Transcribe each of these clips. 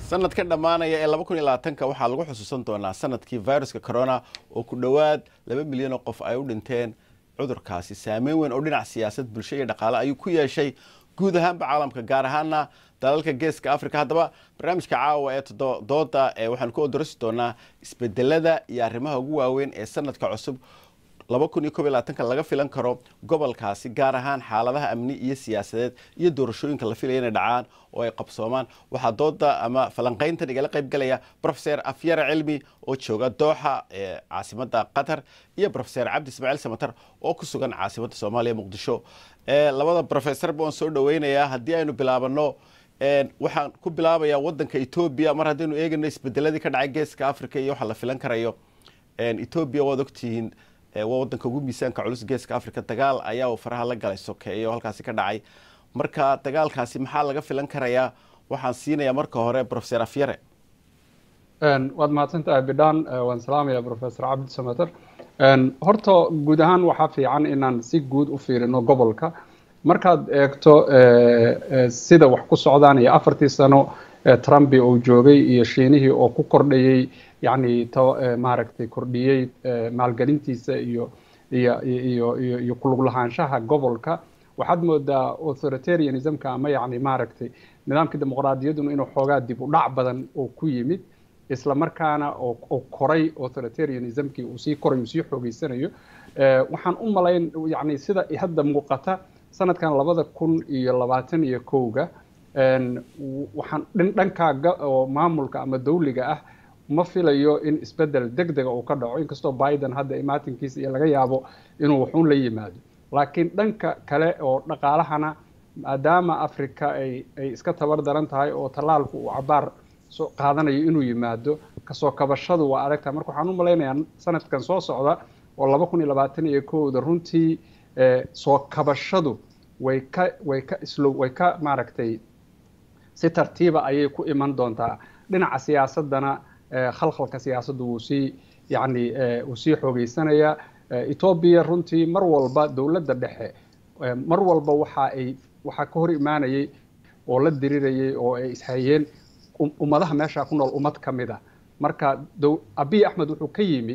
sanadka dhammaanaya ee laba kun iyo labaatanka waxaa lagu xusuusan doonaa sanadkii viruska corona oo ku dhowaad laba milyan oo qof ay u dhinteen cudurkaasi saameyn weyn oo dhinac siyaasad bulsho iyo dhaqaale ayuu ku yeeshay guud ahaanba caalamka gaar ahaana dalalka geeska africa haddaba barnaamijka caawa ee dooda waxaanu ku odorasi doonaa isbedelada iyo arrimaha ugu waaweyn ee sanadka cusub laba kun iyo kob iyo labaatanka laga filan karo gobolkaasi gaar ahaan xaaladaha amni iyo siyaasadeed iyo doorashooyinka la filaya inay dhacaan oo ay qabsoomaan waxaa dooda ama falanqayntan igala qayb galaya profeser afyare cilmi oo jooga dooxa ee caasimada qatar iyo profeser cabdi ismaaciil samatar oo ku sugan caasimada soomaaliya muqdisho labada profesorba waan soo dhaweynayaa haddii aynu bilaabano waxaan ku bilaabayaa wadanka etoobiya mar haddaynu eegayno isbedeladii ka dhacay geeska africa iyo waxa la filan karayo etoobiya waad ogtihiin waa wadanka ugu miisaanka culus geeska africa dagaal ayaa uu faraha la galay sokeeye oo halkaasi ka dhacay marka dagaalkaasi maxaa laga filan karayaa waxaan siinayaa marka hore profeser afyare waad mahadsantahay bidhaan waan salaamaya professor cabdi samater horta guud ahaan waxaa fiican inaan si guud u fiirino gobolka markaad eegto sida wax ku socdaan iyo afartii sano trumpi uu joogay iyo shiinihii oo ku kordhayey yani maaragtay kordhiyey maalgelintiisa iyo iyo iyo iyo iyo kulug lahaanshaha gobolka waxaad moodaa authoritarianismka ama yani maaragtay nidaamkii dimuqraadiyadduna inuu xoogaa dib u dhac badan oo ku yimid isla markaana oo koray authoritarianismkii uu sii koray uu sii xoogeysanayo waxaan u malayn yani sida hadda muuqata sanadkan labada kun iyo labaatan iyo kowga waxaan dhankaaga oo maamulka ama dawliga ah ma filayo in isbedel deg dega uu ka dhaco inkastoo biden hadda imaatinkiisa iyo laga yaabo inuu waxuun la yimaado laakiin dhanka kale oo dhaqaalahana maadaama africa ay ay iska tabar daran tahay oo tallaalku uu cabaar soo qaadanayo inuu yimaado kasoo kabashadu waa adagtahay marka waxaan u malaynayaa sanadkan soo socda oo laba kun iyo labaatan iyo kowda runtii soo kabashadu way ka way ka islow way ka maaragtay si tartiiba ayay ku iman doontaa dhinaca siyaasadana khalkhalka siyaasaddu wuu sii yani wuu sii xoogeysanayaa etoobiya runtii mar walba dowladda dhexe mar walba waxa ay waxaa ka hor imaanayay oo la dirirayay oo ay ishayeen ummadaha meesha ku nool ummad ka mid a marka abiy axmed wuxuu ka yimi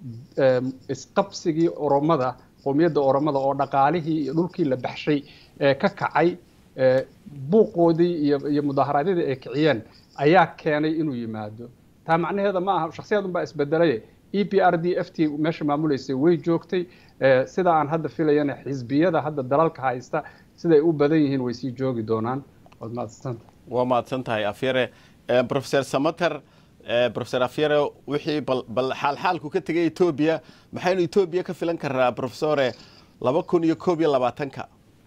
isqabsigii oromada qowmiyadda oromada oo dhaqaalihii iyo dhulkii la baxshay ka kacay buuqoodii iyo iyo mudaaharaadyadii ay kiciyeen ayaa keenay inuu yimaado taa macnaheeda ma aha shakhsiyad unbaa isbedelaye e p r d f t meesha maamuleysay way joogtay sida aan hadda filayana xisbiyada hadda dalalka haysta siday u badan yihiin way sii joogi doonaan waad mahadsanta waa mahadsan tahay afyare profeser samater profeser afyare wixii bal bal xaalxaalku ka tegay etoobiya maxaynu etoobiya ka filan karaa profesore laba kun iyo koob iyo labaatanka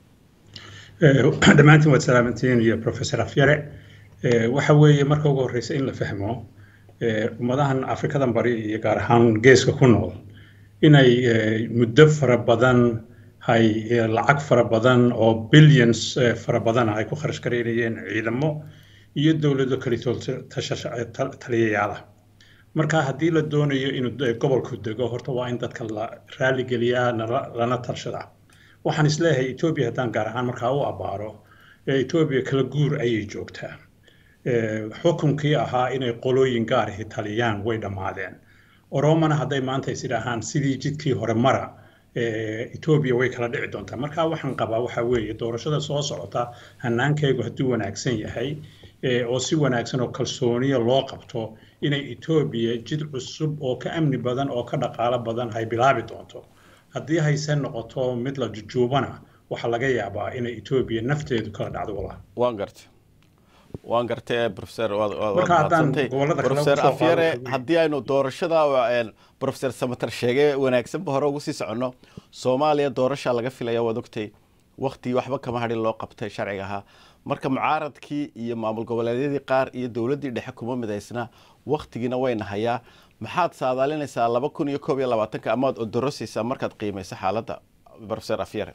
dhammaantiin waad salaamantiin iyo professor afyare waxa weeye marka ugu horreysa in la fahmo ummadahan afrikadan bari iyo gaar ahaan geeska ku nool inay muddo fara badan hay lacag fara badan oo billions fara badan ay ku kharash gareynayeen ciidamo iyo dowlado kalitool taliyayaala marka haddii la doonayo inuu gobolku dego horta waa in dadka la raaligeliyaa lana tarshadaa waxaan isleeyahay etoobiya haddaan gaar ahaan markaa u abbaaro etoobiya kala guur ayay joogtaa xukunkii ahaa inay qolooyin gaarahi taliyaan way dhammaadeen oromana hadday maanta is idhaahaan sidii jidkii hore mara etoobiya way kala dhici doontaa marka waxaan qabaa waxa weeye doorashada soo socota hanaankaygu hadduu wanaagsan yahay oo si wanaagsan oo kalsooniya loo qabto inay etoobiya jid cusub oo ka amni badan oo ka dhaqaalo badan hay bilaabi doonto haddii hayse noqoto mid la jujuubana waxaa laga yaabaa inay etoobiya nafteedu kala dhacdo wala waan gartay waan gartay professor professor afyare haddii aynu doorashada professor samater sheegay wanaagsanba hore ugu sii soconno soomaaliya doorasha laga filaya waad ogtay waktigii waxba kama hadhin loo qabtay sharciga ahaa marka mucaaradkii iyo maamul goboleedyadii qaar iyo dowladdii dhexe kuma midaysna waktigiina wayna hayaa maxaad saadaalinaysaa laba kun iyo koob iyo labaatanka amaad odorosaysaa markaad qiimayso xaaladda professor afyare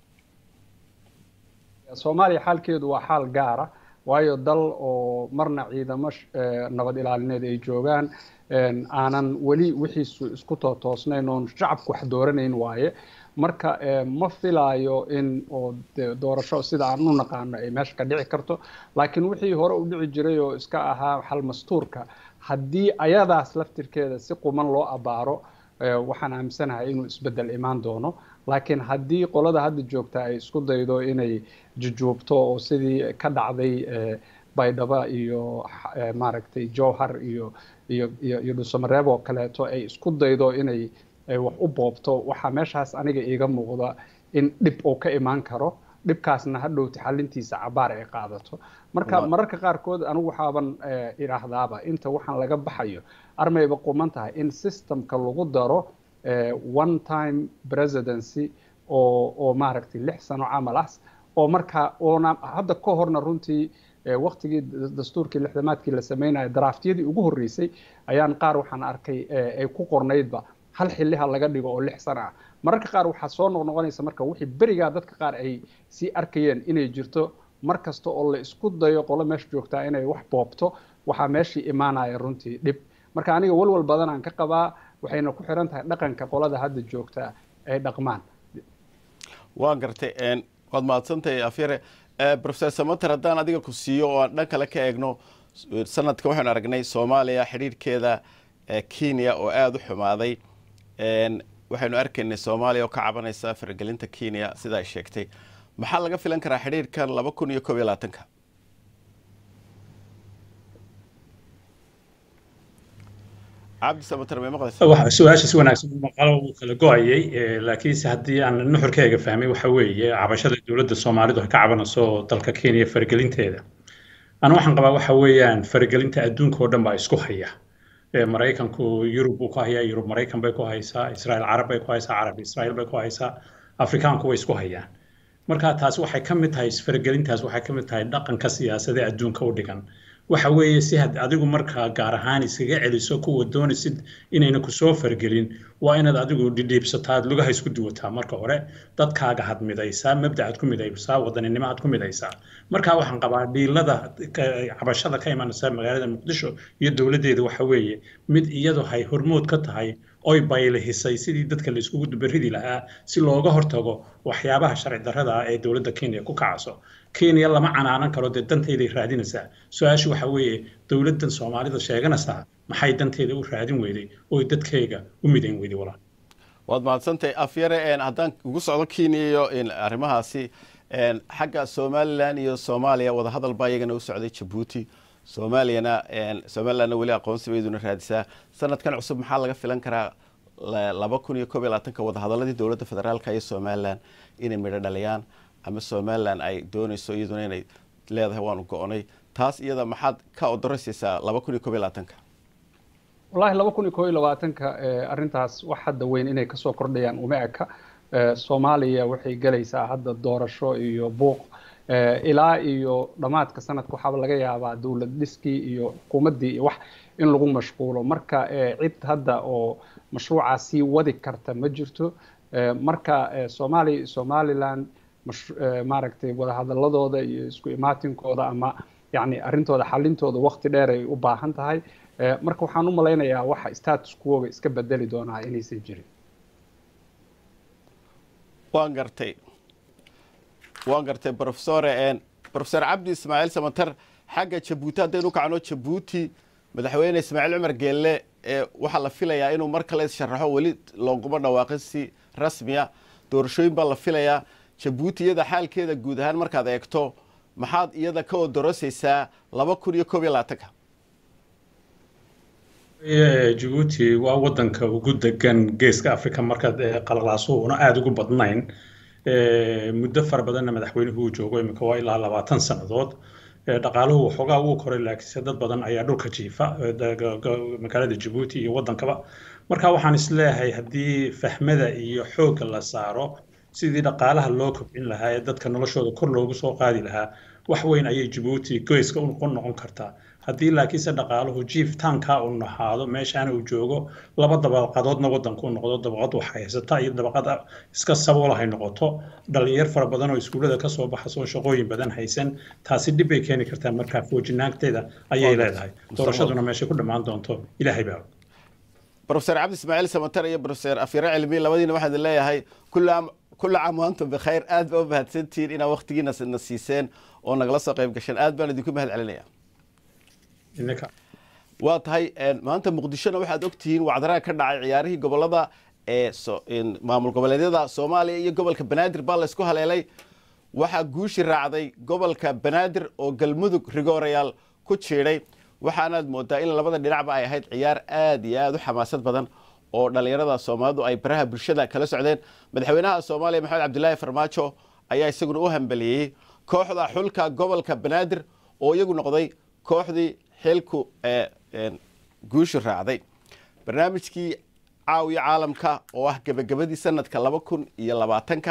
soomaaliya xaalkeedu waa xaal gaara waayo dal oo marna ciidamo nabad ilaalineed ay joogaan aanan weli wixiisu isku tootoosnayn oon shacabku wax dooranayn waaye marka ma filaayo in oo doorasho sida aan u naqaano ay meesha ka dhici karto laakiin wixii hore u dhici jiray oo iska ahaa xalmastuurka haddii ayadaas laftirkeeda si quman loo abaaro waxaan aaminsanahay inuu isbeddel imaan doono laakiin haddii qolada hadda joogta ay isku daydo inay jujuubto oo sidii ka dhacday baydhaba iyo maaragtay jowhar iyo iyo iyo iyo dhusamareeb oo kaleeto ay isku daydo inay wax u boobto waxaa meeshaas aniga iiga muuqda in dhib uu ka imaan karo dhibkaasna hadhowti xalintiisa cabaar ay qaadato marka mararka qaarkood anigu waxaaban idhaahdaaba inta waxaan laga baxayo armayba quman tahay in systemka lagu daro one time presidency oo oo maaragtay lix sano camal ah oo marka oona hadda ka horna runtii waktigii dastuurkii lixdamaadkii la sameynaya draftyadii ugu horreysay ayaan qaar waxaan arkay ay ku qornaydba hal xilliha laga dhigo oo lix sano ah mararka qaar waxaa soo noqnoqonaysa marka wixii berigaa dadka qaar ay sii arkayeen inay jirto mar kasta oo la isku dayo qolo meesha joogtaa inay wax boobto waxaa meeshii imaanaya runtii dhib marka aniga walwal badan aan ka qabaa waxayna ku xiran tahay dhaqanka qolada hadda joogta ay dhaqmaan waan gartay waad mahadsantahay afyare professor samater haddaan adiga ku siiyo oo aan dhan kale ka eegno sanadka waxaynu aragnay soomaaliya xidhiirhkeeda kenya oo aada u xumaaday waxaynu arkaynay soomaaliya oo ka cabanaysa faragelinta kenya sida ay sheegtay maxaa laga filan karaa xidhiirkan laba kun iyo koob iyo labaatanka cabdi samater may maqlaysa su-aasha si wanaagsan maqalo uu kala go-ayay laakiinse haddii aan nuxurkeega fahmay waxa weeye cabashada dowladda soomaalidu ay ka cabanayso dalka kenya faragelinteeda ana waxaan qabaa waxa weeyaan faragelinta adduunka oo dhan baa isku haya maraykanku yurub buu ku hayaa yurub maraykan bay ku haysaa israel carab bay ku haysaa carab israel bay ku haysaa afrikaanku way isku hayaan marka taasi waxay ka mid tahay isfaragelintaas waxay ka mid tahay dhaqanka siyaasadee adduunka u dhigan waxa weeye si had adigu markaa gaar ahaan iskaga celiso kuwa doonaysid inayna kusoo fargelin waa inaad adigu dhidhiibsataa aad lugaha isku duwataa marka hore dadkaaga had midaysaa mabdacaad ku midaysaa wadaninimo aad ku midaysaa markaa waxaan qabaa dhiilada cabashada ka imanaysa magaalada muqdisho iyo dowladdeeda waxa weeye mid iyadu hay hormood ka tahay oy baylihisay sidii dadka la iskugu dubaridi lahaa si looga hortago waxyaabaha sharci darrada ah ee dowladda kenya ku kacaso kenya lama canaanan karo dee danteyday raadinaysaa su-aashu waxa weeye dowladdan soomaalida sheeganaysaa maxay danteeda u raadin weyday oy dadkayga u midayn weyday walaal waad mahadsantahay afyare haddaan ugu socdo kenya iyo arrimahaasi xagga somalilan iyo soomaaliya wadahadal baa iyagana u socday jabuuti soomaaliyana somalilandna weli aqoonsi bayduna raadisaa sanadkan cusub maxaa laga filan karaa laba kun iyo koob iyo labaatanka wadahadaladii dowladda federaalka iyo somalilan inay midho dhaliyaan ama somalilan ay doonayso iyaduna inay leedahay waanu go-onay taas iyada maxaad ka odorasaysaa laba kun iyo koob iyo labaatanka wallahi laba kun iyo koob iyo labaatanka arrintaas wax hadda weyn inay kasoo kordhayaan uma eka soomaaliya waxay gelaysaa hadda doorasho iyo buuq ilaa iyo dhammaadka sanadka waxaaba laga yaabaa dowlad dhiskii iyo xukuumaddii iyo wax in lagu mashquulo marka cid hadda oo mashruucaa sii wadi karta ma jirto marka soomaaliya iyo somaliland maaragtay wadahadaladooda iyo isku imaatinkooda ama yani arrintooda xalintooda waqti dheer ay u baahan tahay marka waxaan u malaynayaa waxa status quoga iska bedeli doonaa inaysan jirin waan gartay waan gartay profesore profesor cabdi ismaaciil samater xagga jabuuti haddaynu kacno jabuuti madaxweyne ismaaciil cumar geelle waxaa la filayaa inuu mar kale sharaxo weli looguma dhawaaqin si rasmiya doorashooyin baa la filayaa jabuuti iyada xaalkeeda guud ahaan markaad eegto maxaad iyada ka odorosaysaa laba kun iyo koob iyo labaatanka jabuuti waa wadanka ugu degan geeska africa markaad qalalaasuhu una aada ugu badnayn muddo fara badanna madaxweynuhu uu joogo imika waa ilaa labaatan sannadood dhaqaaluhu waxoogaa wuu koray laakiinse dad badan ayaa dhulka jiifa magaalada jabuuti iyo wadankaba marka waxaan isleeyahay haddii fahmada iyo xoogga la saaro sidii dhaqaalaha loo kobcin lahaa ee dadka noloshooda kor loogu soo qaadi lahaa wax weyn ayay jabuuti goyska u noqon kartaa haddii laakiinse dhaqaaluhu jiiftaanka uu nahaado meeshaana uu joogo laba dabaqadoodna wadanku noqdo dabaqad wax haysata iyo dabaqad iska saboolahay noqoto dhalinyar fara badan oo iskuullada kasoo baxasoo shaqooyin badan haysan taasi dhib bay keeni kartaa markaa foojinaanteeda ayay leedahay doorashaduna meeshay ku dhammaan doonto ilaahay baa brofeser cabdi ismaaciil samatar iyo brofeser afyare cilmi labadiina waxaan idin leeyahay kulla caam waantum bikhayr aad baa u mahadsantihiin inaa waktigiina na siiseen oo nagala soo qayb gasheen aad baan idinku mahad celinaya waa tahay maanta muqdishona waxaad ogtihiin wacdaraha ka dhacay ciyaarihii gobolada ee maamul goboleedyada soomaaliya iyo gobolka banaadir baa laysku haleelay waxaa guushi raacday gobolka banaadir oo galmudug rigoorayaal ku jiidhay waxaanaad moodaa in labada dhinacba ay ahayd ciyaar aad iyo aad u xamaasad badan oo dhallinyarada soomaalidu ay baraha bulshada kala socdeen madaxweynaha soomaaliya maxamed cabdilaahi farmaajo ayaa isaguna u hambeliyey kooxda xulka gobolka banaadir oo iyagu noqday kooxdii xilku guushu raacday barnaamijkii caawiya caalamka oo ah gebagabadii sanadka laba kun iyo labaatanka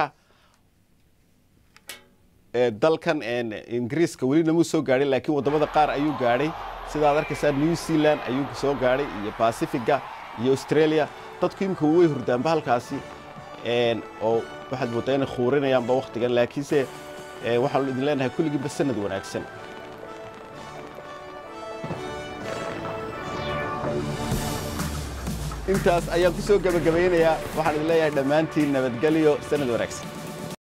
dalkan ingiriiska weli namuu soo gaadhay laakiin wadamada qaar ayuu gaadhay sidaad arkaysaa new zealand ayuu soo gaadhay iyo bacifiga iyo australia dadku imika way hurdaanba halkaasi oo waxaad moodaa inay khuurinayaanba waktigan laakiinse waxaanu idin leenahay kulligiiba sanad wanaagsan intaas ayaan ku soo gebagabaynayaa waxaan idin leeyahay dhammaantiin nabadgelyo sanad wanaagsan